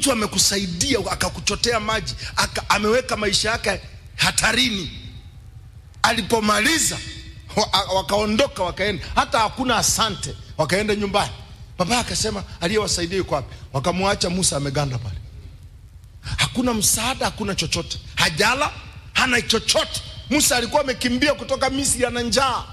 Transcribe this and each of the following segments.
mtu amekusaidia akakuchotea maji aka, ameweka maisha yake hatarini alipomaliza wa- wakaondoka wakaenda hata hakuna asante wakaenda nyumbani baba akasema aliyewasaidia yuko wapi wakamwacha musa ameganda pale hakuna msaada hakuna chochote hajala hana chochote musa alikuwa amekimbia kutoka misri ana njaa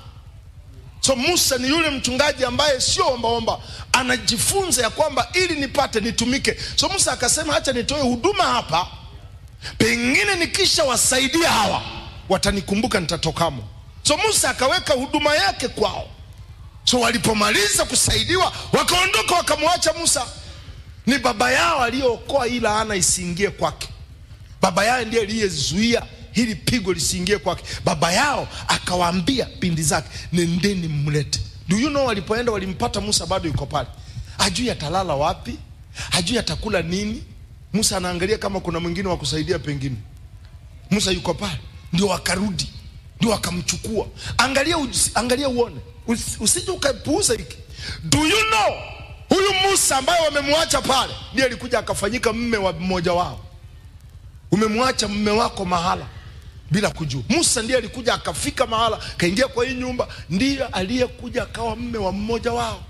so musa ni yule mchungaji ambaye sio ombaomba anajifunza ya kwamba ili nipate nitumike so musa akasema hacha nitoe huduma hapa pengine nikisha wasaidia hawa watanikumbuka nitatokamo so musa akaweka huduma yake kwao so walipomaliza kusaidiwa wakaondoka wakamwacha musa ni baba yao aliyookoa hii laana isiingie kwake baba yao ndiye aliyezuia hili pigo lisiingie kwake baba yao akawaambia pindi zake nendeni mlete do you know walipoenda walimpata musa bado yuko pale hajui atalala wapi hajui atakula nini musa anaangalia kama kuna mwingine wa kusaidia pengine musa yuko pale ndio wakarudi ndio wakamchukua angalia uji- angalia uone Usi- usije ukapuuza hiki do you know huyu musa ambaye wamemwacha pale ndiye alikuja akafanyika mme wa mmoja wao umemwacha mme wako mahala bila kujua musa ndiye alikuja akafika mahala kaingia kwa hii nyumba ndiye aliyekuja akawa mme wa mmoja wao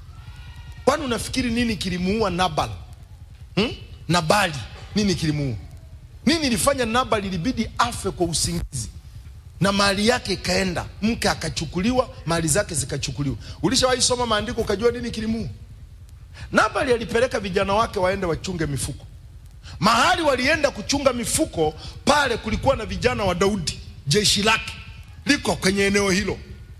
kwani unafikiri nini kilimuua nabal hmm? nabali nini kilimuua nini ilifanya nabali ilibidi afe kwa usingizi na mali yake ikaenda mke akachukuliwa mali zake zikachukuliwa ulishawahi soma maandiko ukajua nini kilimuua nabali alipeleka vijana wake waende wachunge mifuko mahali walienda kuchunga mifuko pale kulikuwa na vijana wa daudi jeshi lake liko kwenye eneo hilo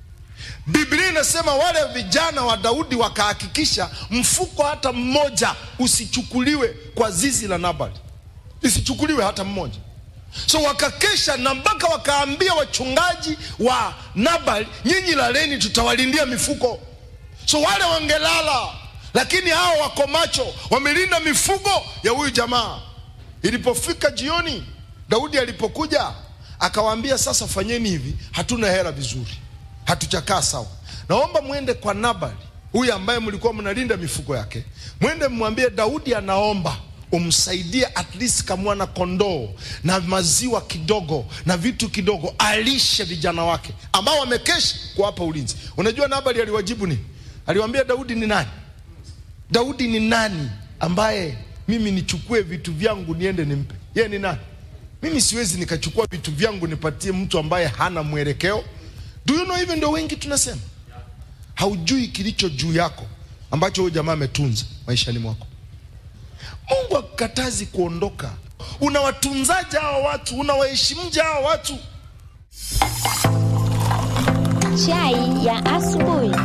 biblia inasema wale vijana wa daudi wakahakikisha mfuko hata mmoja usichukuliwe kwa zizi la nabali isichukuliwe hata mmoja so wakakesha na mpaka wakaambia wachungaji wa nabal nyinyi laleni tutawalindia mifuko so wale wangelala lakini hao wako macho wamelinda mifugo ya huyu jamaa ilipofika jioni daudi alipokuja akawaambia sasa fanyeni hivi hatuna hela vizuri hatuchakaa sawa naomba mwende kwa nabali huyu ambaye mlikuwa mnalinda mifugo yake mwende mmwambie daudi anaomba umsaidie at least kamwana kondoo na maziwa kidogo na vitu kidogo alishe vijana wake ambao wamekesha kuwapa ulinzi unajua nabali aliwajibu nini aliwaambia daudi ni nani daudi ni nani ambaye mimi nichukue vitu vyangu niende nimpe yeye ni nani mimi siwezi nikachukua vitu vyangu nipatie mtu ambaye hana mwelekeo do you know hivyo ndio wengi tunasema haujui kilicho juu yako ambacho huyu jamaa ametunza maishani mwako mungu akukatazi kuondoka unawatunzaje hawa watu unawaheshimuje hawa watu Chai ya asubuhi.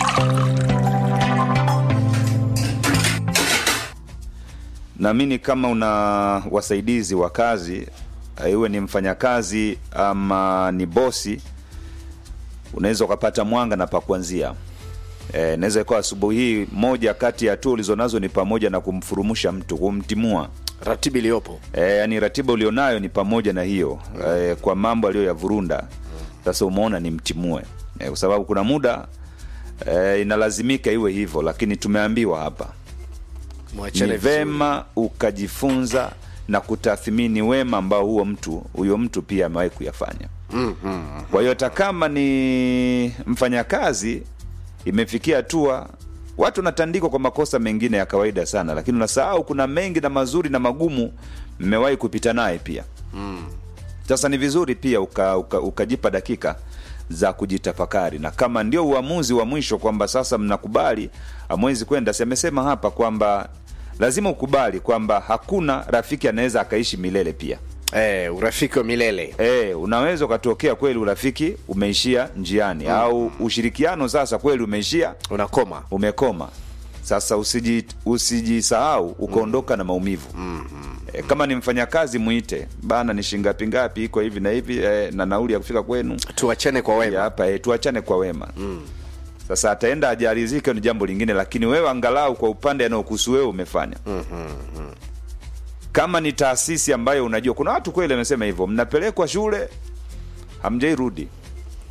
naamini kama una wasaidizi wa kazi eh, iwe ni mfanyakazi ama ni bosi unaweza ukapata mwanga na pa kuanzia e, naweza ikawa asubuhi hii moja kati ya hatua ulizonazo ni pamoja na kumfurumusha mtu kumtimua ratiba iliyopo e, yani ratiba ulionayo ni pamoja na hiyo e, kwa mambo aliyoyavurunda sasa umeona ni mtimue e, kwa sababu kuna muda e, inalazimika iwe hivyo lakini tumeambiwa hapa mwachane ni vizuri. vema ukajifunza na kutathmini wema ambao huo mtu huyo mtu pia amewahi kuyafanya kwa hiyo hata kama ni mfanyakazi imefikia hatua watu wanatandikwa kwa makosa mengine ya kawaida sana lakini unasahau kuna mengi na mazuri na magumu mmewahi kupita naye pia sasa ni vizuri pia ukajipa uka, ukajipa dakika za kujitafakari na kama ndio uamuzi wa mwisho kwamba sasa mnakubali amwezi kwenda si amesema hapa kwamba lazima ukubali kwamba hakuna rafiki anaweza akaishi milele pia eh, urafiki wa milele e, unaweza ukatokea kweli urafiki umeishia njiani mm. au ushirikiano sasa kweli umeishia unakoma umekoma sasa usiji- usijisahau ukaondoka na maumivu mm-hmm. e, kama ni mfanyakazi mwite bana ni shingapi ngapi iko hivi na hivi e, na nauli ya kufika kwenu tuachane kwa Ya wema hapa e, tuachane kwa wema mm. sasa ataenda ajarizike ni jambo lingine lakini wewe angalau kwa upande anaokuhusu wewe umefanya mm-hmm. kama ni taasisi ambayo unajua kuna watu kweli amesema hivyo mnapelekwa shule hamjairudi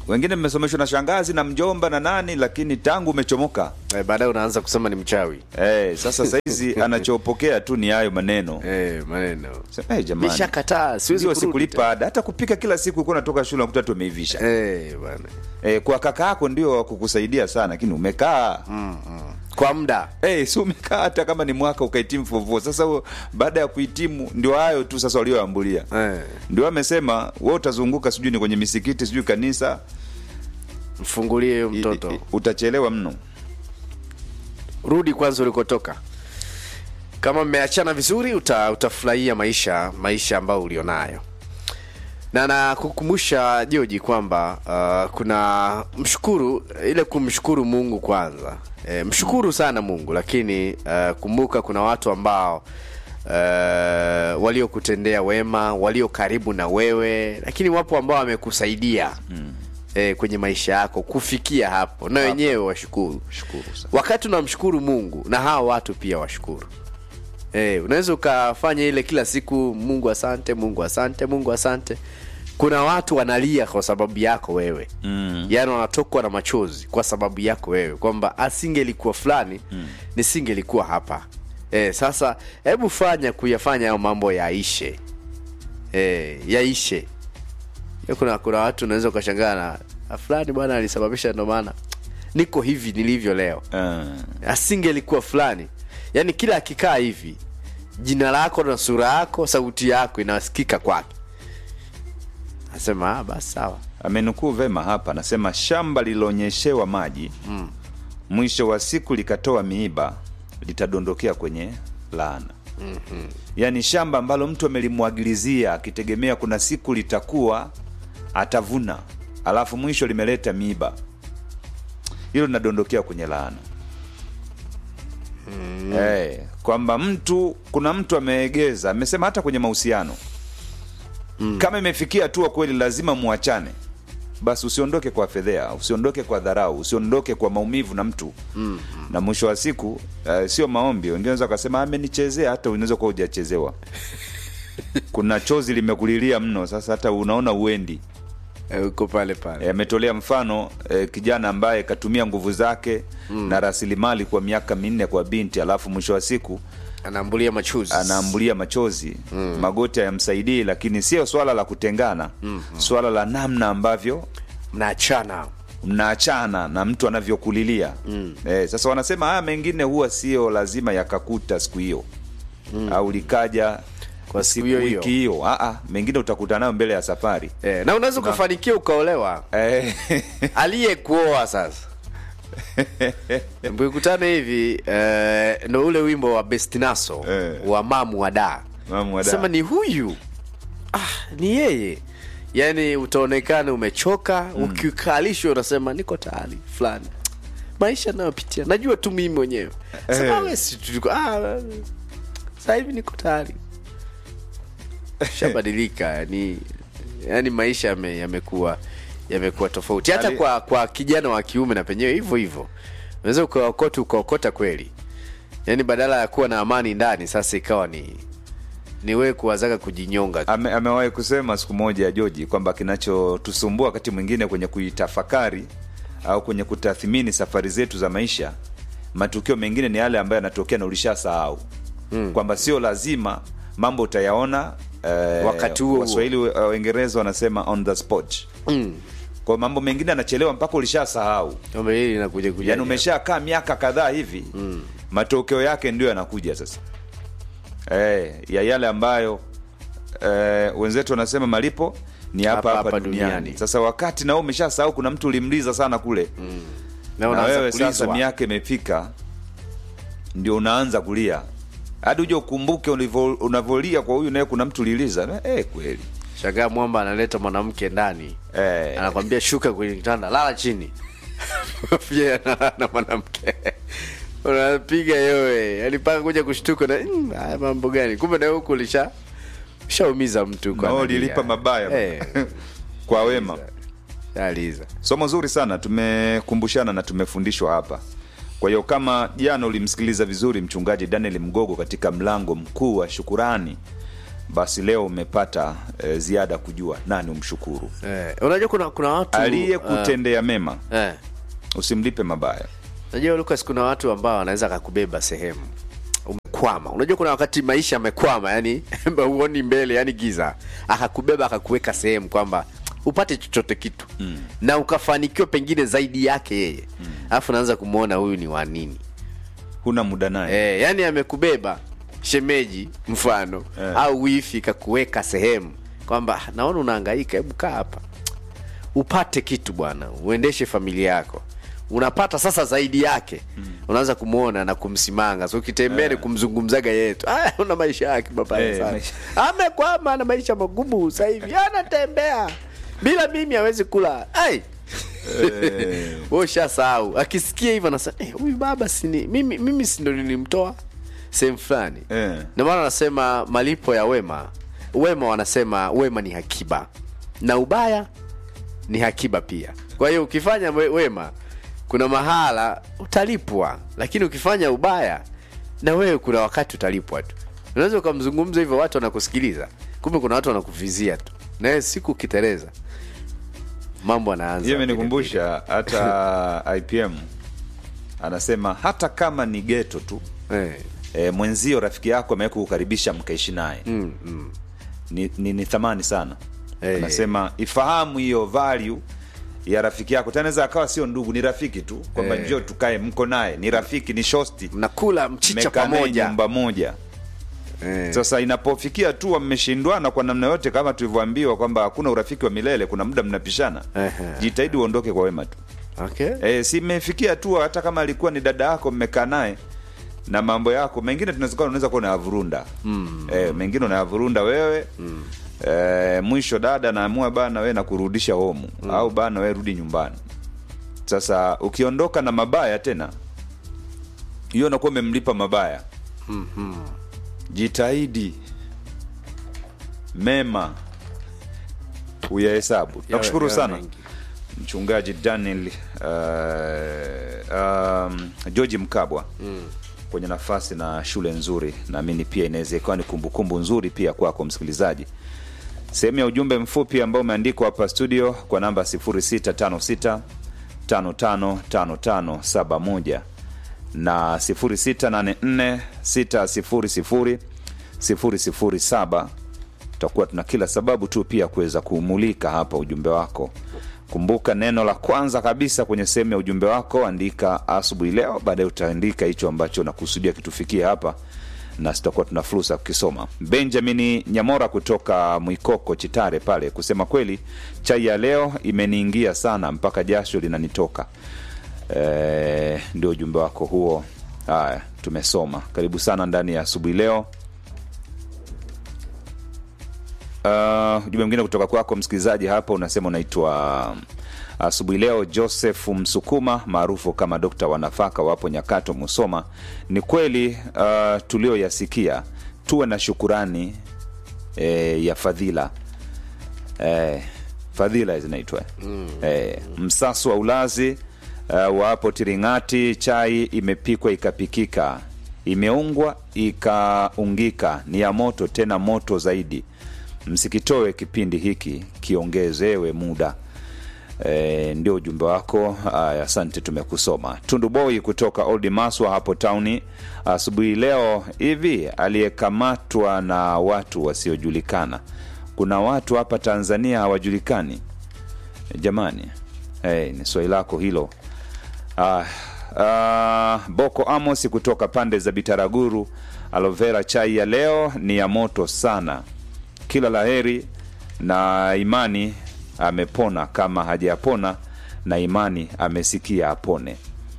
wengine mmesomeshwa na shangazi na mjomba na nani lakini tangu umechomoka eh, baadaye unaanza kusema ni mchawi eh, sasa saizi anachopokea tu ni hayo maneno eh, maneno Sema, eh, jamani mishakataa siwezi ndio kurudi sikulipa ada hata kupika kila siku ulikuwa unatoka shule unakuta tu umeivisha tena. eh, bwana eh, kwa kaka yako ndio wakukusaidia sana lakini umekaa kwa muda Hey, si umekaa hata kama ni mwaka ukahitimu fovo sasa huo, baada ya kuhitimu ndio hayo tu sasa walioambulia eh, ndio amesema we utazunguka sijui ni kwenye misikiti sijui kanisa mfungulie huyo i- mtoto i- utachelewa mno rudi kwanza ulikotoka kama mmeachana vizuri uta, utafurahia maisha maisha ambayo ulionayo na nakukumbusha joji kwamba uh, kuna mshukuru ile kumshukuru mungu kwanza e, mshukuru sana mungu lakini uh, kumbuka kuna watu ambao uh, waliokutendea wema walio karibu na wewe lakini wapo ambao wamekusaidia mm. e, kwenye maisha yako kufikia hapo na wenyewe washukuru shukuru sana wakati unamshukuru mungu na hawa watu pia washukuru Eh, unaweza ukafanya ile kila siku mungu asante mungu asante mungu asante kuna watu wanalia kwa sababu yako wewe mm. yaani wanatokwa na machozi kwa sababu yako wewe kwamba asingelikuwa fulani mm. nisingelikuwa hapa eh, sasa hebu fanya kuyafanya hayo mambo yaishe eh, yaishe Ya kuna kuna watu unaweza ukashangaa na "Ah, fulani bwana alisababisha ndo maana niko hivi nilivyo leo uh, asingelikuwa fulani yaani kila akikaa hivi jina lako na sura yako sauti yako inasikika kwake asema ah, basi sawa amenukuu vema hapa anasema shamba lililoonyeshewa maji mm. mwisho wa siku likatoa miiba litadondokea kwenye laana mm-hmm. yaani shamba ambalo mtu amelimwagilizia akitegemea kuna siku litakuwa atavuna alafu mwisho limeleta miiba hilo linadondokea kwenye laana mm. hey, kwamba mtu kuna mtu ameegeza amesema hata kwenye mahusiano mm. kama imefikia hatua kweli lazima muachane basi usiondoke kwa fedhea usiondoke kwa dharau usiondoke kwa maumivu na mtu mm. na mwisho wa siku uh, sio maombi wengine wanaweza wakasema amenichezea hata unaweza kuwa hujachezewa kuna chozi limekulilia mno sasa hata unaona uendi Eh, uko pale pale Eh, ametolea mfano e, kijana ambaye katumia nguvu zake mm. na rasilimali kwa miaka minne kwa binti alafu mwisho wa siku anaambulia machuzi anaambulia machozi mm. magoti hayamsaidii lakini sio swala la kutengana mm. swala la namna ambavyo mnaachana mnaachana na mtu anavyokulilia mm. eh, sasa wanasema haya mengine huwa sio lazima yakakuta siku hiyo mm. au likaja Kwa siku siku hiyo hiyo. wiki hiyo Ah, ah, mengine utakuta nayo mbele ya safari eh, na unaweza ukafanikiwa ukaolewa eh, aliyekuoa sasa mkikutana hivi eh, ndo ule wimbo wa bestinaso Eh. wa mamu wa da Mamu wa Da. sema ni huyu ah, ni yeye yaani utaonekana umechoka mm. ukikalishwa unasema niko tayari fulani maisha nayopitia najua tu mimi mwenyewe sema Eh. we si tuliko ah, sasa hivi niko tayari shabadilika yani yani maisha yame- yamekuwa yamekuwa tofauti hata Ali- kwa kwa kijana wa kiume na penyewe hivyo hivyo unaweza ukaokota ukaokota kweli yaani badala ya kuwa na amani ndani sasa ikawa ni ni wewe kuwazaga kujinyonga tu. Ame, amewahi kusema siku moja Joji kwamba kinachotusumbua wakati mwingine kwenye kuitafakari au kwenye kutathmini safari zetu za maisha, matukio mengine ni yale ambayo yanatokea na ulishasahau mm. kwamba sio lazima mambo utayaona eh, Wakati huo huo. Waswahili wa- Waingereza wanasema on the spot Mm. kwa mambo mengine yanachelewa mpaka ulishasahau, Kwamba hili linakuja kuja yani umeshakaa miaka kadhaa hivi mm. matokeo yake ndio yanakuja sasa eh, ya yale ambayo eh, wenzetu wanasema malipo ni hapa Hapa, hapa, hapa duniani. duniani. Sasa wakati nao umeshasahau kuna mtu ulimliza sana kule mm. na na unaanza wewe sasa kulizwa. miaka imefika, ndio unaanza kulia hadi uje ukumbuke ulivyo- unavyolia kwa huyu naye kuna mtu uliliza eh, kweli shangaa mwamba analeta mwanamke ndani eh, anakwambia shuka kwenye kitanda lala chini pia analala na mwanamke unapiga yowe yani mpaka kuja kushtuka na "Mm, haya mambo gani kumbe na huku lisha shaumiza mtu kwa nao analia. ulilipa mabaya Eh, kwa wema. shaliza Somo zuri sana, tumekumbushana na tumefundishwa hapa. Kwa hiyo kama jana ulimsikiliza vizuri mchungaji Daniel Mgogo katika mlango mkuu wa shukurani, basi leo umepata e, ziada kujua nani umshukuru eh, unajua kuna kuna watu aliyekutendea mema uh, eh, usimlipe mabaya unajua Lucas kuna watu ambao wanaweza akakubeba sehemu umekwama unajua kuna wakati maisha amekwama yani huoni mbele yani giza akakubeba akakuweka sehemu kwamba upate chochote kitu mm. na ukafanikiwa pengine zaidi yake yeye alafu naanza kumwona huyu ni wa nini huna muda naye e, yani amekubeba shemeji mfano Eh. au wifi kakuweka sehemu kwamba "Ah, naona unahangaika hebu kaa hapa upate kitu bwana uendeshe familia yako unapata sasa zaidi yake mm. unaanza kumwona na kumsimanga so ukitembea ni kumzungumzaga yetu "Ah, una maisha yake babaya Eh, sana maisha- amekwama na maisha magumu sasa hivi anatembea bila mimi hawezi kula ai wewe ushasahau akisikia hivyo anasema "Eh, huyu baba sini mimi mimi si ndo nilimtoa sehemu fulani Eh. ndio maana wanasema malipo ya wema wema wanasema wema ni hakiba na ubaya ni hakiba pia kwa hiyo ukifanya we- wema kuna mahala utalipwa lakini ukifanya ubaya na wewe kuna wakati utalipwa tu unaweza ukamzungumza hivyo watu wanakusikiliza kumbe kuna watu wanakuvizia tu nawe siku ukiteleza mambo anaanza hiyo imenikumbusha hata ipm anasema hata kama ni geto tu eh. e, mwenzio rafiki yako ameweka kukaribisha mkaishi naye mm, mm. ni, ni, ni thamani sana Eh. anasema ifahamu hiyo value ya rafiki yako tanaweza akawa sio ndugu ni rafiki tu kwamba Eh. njoo tukae mko naye ni rafiki ni shosti mnakula mchicha mmekaa naye pamoja nyumba moja eh. sasa inapofikia tu mmeshindwana kwa namna yote kama tulivyoambiwa kwamba hakuna urafiki wa milele kuna muda mnapishana Ehe. jitahidi uondoke kwa wema tu okay. e, si mmefikia tu hata kama alikuwa ni dada yako mmekaa naye na mambo yako mengine tunaweza kuwa unaweza kuwa unayavurunda mm. e, mengine unayavurunda wewe mm. e, mwisho dada naamua bana wewe nakurudisha homu mm. au bana wewe rudi nyumbani sasa ukiondoka na mabaya tena hiyo nakuwa umemlipa mabaya mm-hmm. jitahidi mema uyahesabu nakushukuru yawe sana mengi. mchungaji daniel uh, um, georgi mkabwa mm. kwenye nafasi na shule nzuri naamini pia inaweza ikawa ni kumbukumbu nzuri pia kwako msikilizaji sehemu ya ujumbe mfupi ambao umeandikwa hapa studio kwa namba 0656 555571 na 0684 600 007 tutakuwa tuna kila sababu tu pia kuweza kuumulika hapa ujumbe wako kumbuka neno la kwanza kabisa kwenye sehemu ya ujumbe wako andika asubuhi leo baadaye utaandika hicho ambacho unakusudia kitufikia hapa na tutakuwa tuna fursa ya kukisoma benjamini nyamora kutoka mwikoko chitare pale kusema kweli chai ya leo imeniingia sana mpaka jasho linanitoka e, ndio ujumbe wako huo haya tumesoma karibu sana ndani ya asubuhi leo Uh, ujumbe mwingine kutoka kwako msikilizaji hapa unasema unaitwa asubuhi leo joseph msukuma maarufu kama dokta wa nafaka wapo nyakato musoma ni kweli uh, tulioyasikia tuwe na shukurani eh, ya fadhila eh, fadhila zinaitwa mm. eh, msasu wa ulazi uh, wapo tiringati chai imepikwa ikapikika imeungwa ikaungika ni ya moto tena moto zaidi msikitoe kipindi hiki kiongezewe muda e, ndio ujumbe wako aya asante tumekusoma tunduboi kutoka old maswa hapo tauni asubuhi leo hivi aliyekamatwa na watu wasiojulikana kuna watu hapa tanzania hawajulikani jamani hey, ni swali lako hilo ah, ah, boko amos kutoka pande za bitaraguru alovera chai ya leo ni ya moto sana kila laheri na imani amepona kama hajapona na imani amesikia apone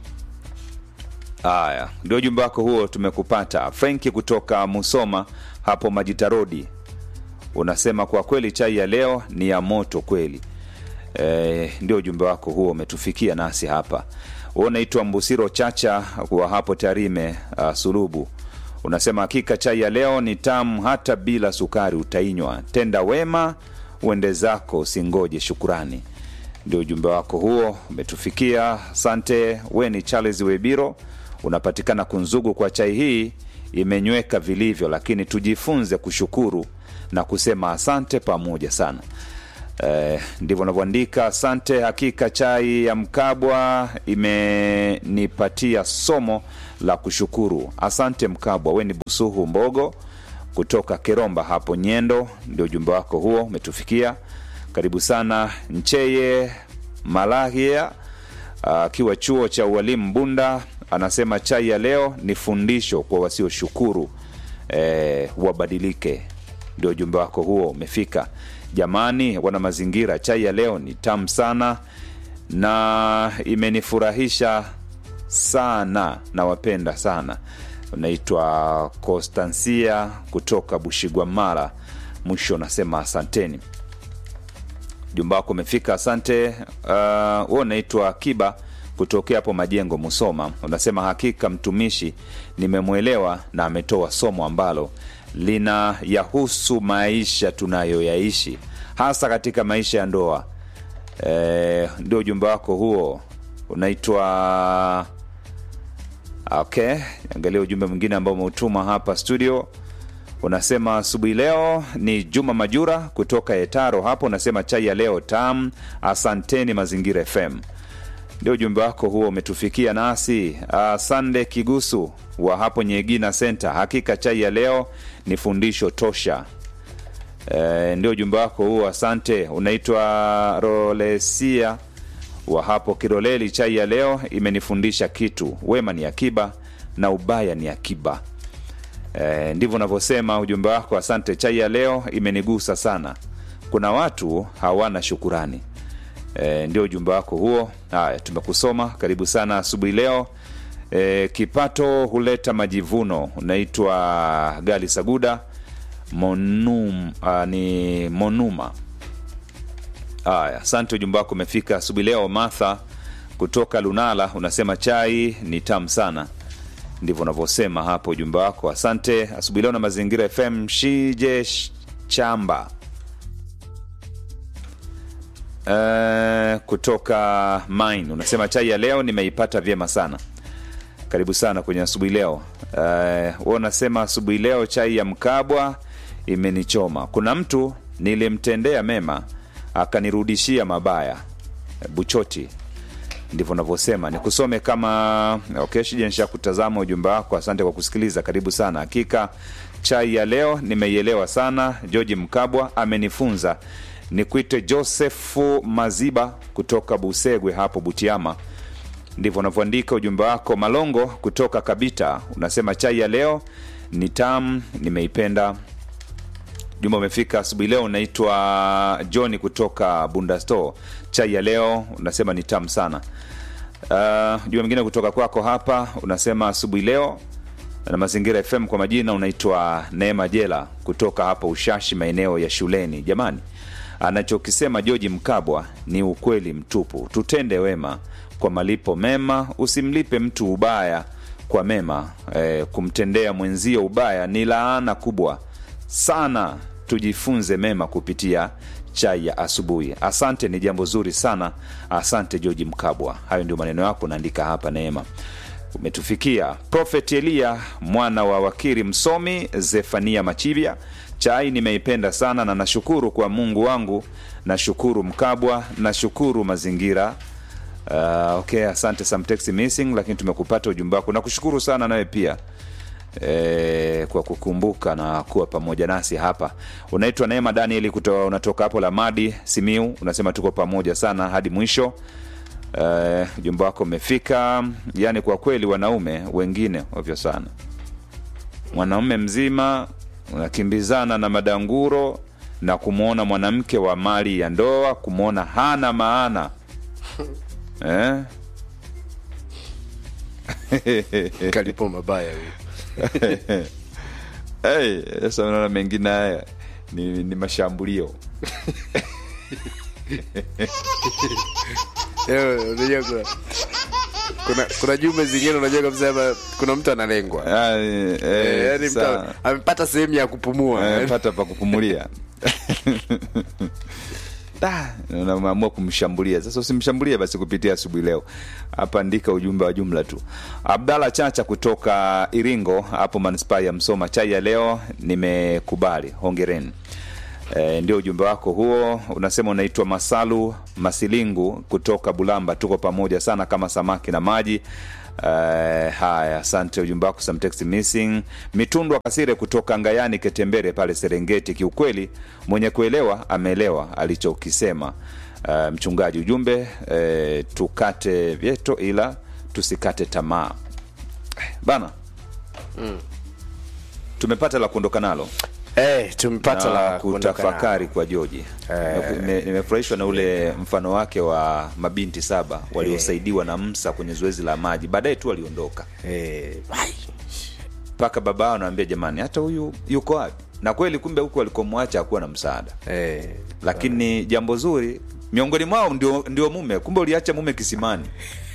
haya ndio ujumbe wako huo tumekupata frenki kutoka musoma hapo majitarodi unasema kwa kweli chai ya leo ni ya moto kweli e, ndio ujumbe wako huo umetufikia nasi hapa huo unaitwa mbusiro chacha wa hapo tarime uh, sulubu unasema hakika chai ya leo ni tamu hata bila sukari utainywa tenda wema uende zako usingoje shukurani ndio ujumbe wako huo umetufikia asante we ni charles webiro unapatikana kunzugu kwa chai hii imenyweka vilivyo lakini tujifunze kushukuru na kusema asante pamoja sana. Eh, ndivyo navyoandika. Asante, hakika chai ya Mkabwa imenipatia somo la kushukuru. Asante Mkabwa, we ni Busuhu Mbogo kutoka Keromba hapo Nyendo, ndio ujumbe wako huo umetufikia. Karibu sana Ncheye Malahia akiwa chuo cha ualimu Bunda, anasema chai ya leo ni fundisho kwa wasioshukuru eh, wabadilike. Ndio ujumbe wako huo umefika. Jamani, wana mazingira, chai ya leo ni tamu sana na imenifurahisha sana, nawapenda sana. Unaitwa Constancia kutoka Bushigwamara. Mwisho unasema asanteni jumba wako umefika, asante. Uh, wewe unaitwa Kiba kutokea hapo Majengo, Musoma, unasema hakika mtumishi nimemwelewa na ametoa somo ambalo lina yahusu maisha tunayoyaishi hasa katika maisha ya ndoa. E, ndio ujumbe wako huo unaitwa okay. Angalia ujumbe mwingine ambao umeutuma hapa studio unasema asubuhi leo ni Juma Majura kutoka Etaro hapo, unasema chai ya leo tam, asanteni Mazingira FM. Ndio ujumbe wako huo umetufikia nasi. Uh, Sande Kigusu wa hapo Nyegina Center, hakika chai ya leo ni fundisho tosha. E, ndio ujumbe wako huo, asante. Unaitwa Rolesia wa hapo Kiroleli, chai ya leo imenifundisha kitu, wema ni akiba na ubaya ni akiba. E, ndivyo unavyosema ujumbe wako. Asante, chai ya leo imenigusa sana. Kuna watu hawana shukurani. E, ndio ujumbe wako huo. Haya, tumekusoma. Karibu sana asubuhi leo. E, kipato huleta majivuno. Unaitwa Gali Saguda Monum, a, ni Monuma. Haya, asante, ujumbe wako umefika asubuhi leo. Martha kutoka Lunala unasema chai ni tamu sana ndivyo unavyosema hapo ujumbe wako. Asante asubuhi leo na Mazingira FM. Shije Chamba uh, kutoka Mine unasema chai ya leo nimeipata vyema sana. Karibu sana kwenye asubuhi leo. Uh, unasema asubuhi leo chai ya Mkabwa imenichoma. Kuna mtu nilimtendea mema akanirudishia mabaya. Buchoti ndivyo navyosema nikusome kama okay, shija nisha kutazama ujumbe wako. Asante kwa kusikiliza, karibu sana. Hakika chai ya leo nimeielewa sana. George Mkabwa amenifunza. Nikuite Josefu Maziba kutoka Busegwe hapo Butiama, ndivyo unavyoandika ujumbe wako. Malongo kutoka Kabita unasema chai ya leo ni tamu, nimeipenda. Jumba umefika asubuhi leo. Unaitwa Johni kutoka Bunda Store. Chai ya leo unasema ni tamu sana. Uh, jumba mwingine kutoka kwako hapa unasema asubuhi leo na Mazingira FM. Kwa majina unaitwa Neema Jela kutoka hapa Ushashi, maeneo ya shuleni. Jamani, anachokisema George Mkabwa ni ukweli mtupu. Tutende wema kwa malipo mema, usimlipe mtu ubaya kwa mema. Eh, kumtendea mwenzio ubaya ni laana kubwa sana. Tujifunze mema kupitia chai ya asubuhi. Asante, ni jambo zuri sana. Asante George Mkabwa. Hayo ndio maneno yako unaandika hapa. Neema umetufikia. Prophet Elia mwana wa wakiri msomi Zefania Machibia, chai nimeipenda sana na nashukuru kwa Mungu wangu, nashukuru Mkabwa, nashukuru mazingira. Uh, okay, asante some text missing, lakini tumekupata ujumbe wako. Nakushukuru sana nawe pia e, kwa kukumbuka na kuwa pamoja nasi hapa. Unaitwa Neema Danieli kuto, unatoka hapo Lamadi Simiu, unasema tuko pamoja sana hadi mwisho. Ujumbe uh, wako umefika. Yani kwa kweli wanaume wengine ovyo sana, mwanaume mzima unakimbizana na madanguro na kumwona mwanamke wa mali ya ndoa, kumwona hana maana eh? kalipo mabaya huyo. Hey, sasa unaona mengine haya ni, ni mashambulio Eh, unajua kuna kuna, kuna jumbe zingine unajua kabisa hapa kuna mtu analengwa Ah, eh, Eh, yaani mtu sawa. amepata sehemu ya kupumua Eh, pata pa kupumulia Da, unaamua kumshambulia sasa usimshambulie basi kupitia asubuhi leo hapa andika ujumbe wa jumla tu abdala chacha kutoka iringo hapo manispaa ya msoma chai ya leo nimekubali hongereni E, ndio ujumbe wako huo. Unasema unaitwa Masalu Masilingu kutoka Bulamba. Tuko pamoja sana kama samaki na maji. Uh, haya, asante ujumbe wako some text missing. Mitundwa Kasire kutoka Ngayani Ketembere pale Serengeti. Kiukweli mwenye kuelewa ameelewa alichokisema uh, mchungaji. Ujumbe uh, tukate vyeto ila tusikate tamaa bana. Tumepata la kuondoka nalo Eh, tumepata na la kuondoka kutafakari nalo. kwa Joji. Eh. Nime- Nimefurahishwa na ule mfano wake wa mabinti saba waliosaidiwa na Msa kwenye zoezi la maji, baadaye tu waliondoka Eh, ai. mpaka baba yao anaambia jamani, hata huyu yuko wapi? Na kweli kumbe huku walikomwacha hakuwa na msaada, Eh, lakini jambo zuri miongoni mwao ndio, ndio mume. Kumbe uliacha mume kisimani.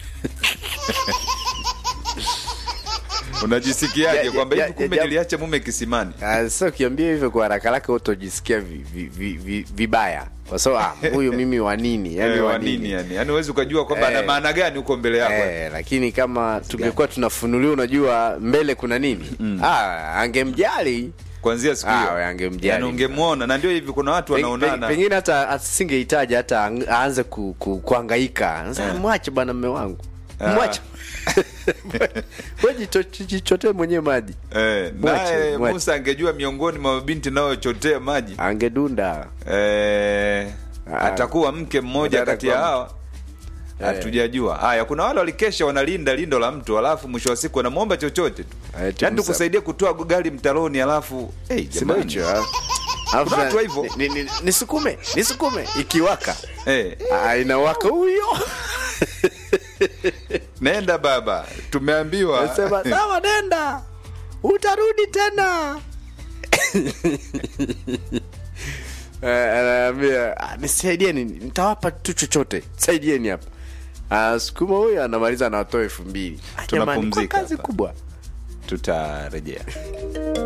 Unajisikiaje Ya- kwamba ya- hivi kumbe ya- niliacha mume kisimani? Ah, sasa ukiambia hivyo kwa haraka haraka utojisikia vi, vi, vi, vi, vibaya kwa sababu ah, huyu mimi wa nini yani Eh, wa wa nini nini yani? Yani huwezi ukajua kwamba Eh. ana maana gani huko mbele yako. Eh, lakini kama tungekuwa tunafunuliwa unajua mbele kuna nini ah, angemjali Kuanzia siku Ah, hiyo. we angemjali. Yani ungemwona na ndio hivi kuna watu Peng- wanaonana. peng- pengine hata asingehitaji hata ang- aanze ku, ku, kuangaika Sasa, mwache bwana mme wangu Ah. mwache we jito- jichotee mwenyewe maji Eh, Mwache, naye mwache. Musa angejua miongoni mwa mabinti naochotea maji angedunda eh, Ah. atakuwa mke mmoja Nataka kati ya kwamba- hawa hatujajua. Haya, kuna wale walikesha wanalinda lindo la mtu, alafu mwisho wa siku wanamwomba chochote tu, Eh, yaani tumsa- tukusaidie kutoa gari mtaroni, alafu hey, Sema hicho ah. Alafu Kuna watu na- hivyo. ni- ni- ni- nisukume nisukume ikiwaka hey, Ah, inawaka huyo nenda baba, tumeambiwa nasema sawa nenda utarudi tena Eh, anaambia "Ah, nisaidieni nitawapa tu chochote saidieni hapa Ah, sukuma huyo anamaliza anatoa elfu mbili Ah, jamani, kwa Tunapumzika kazi hapa. kubwa tutarejea.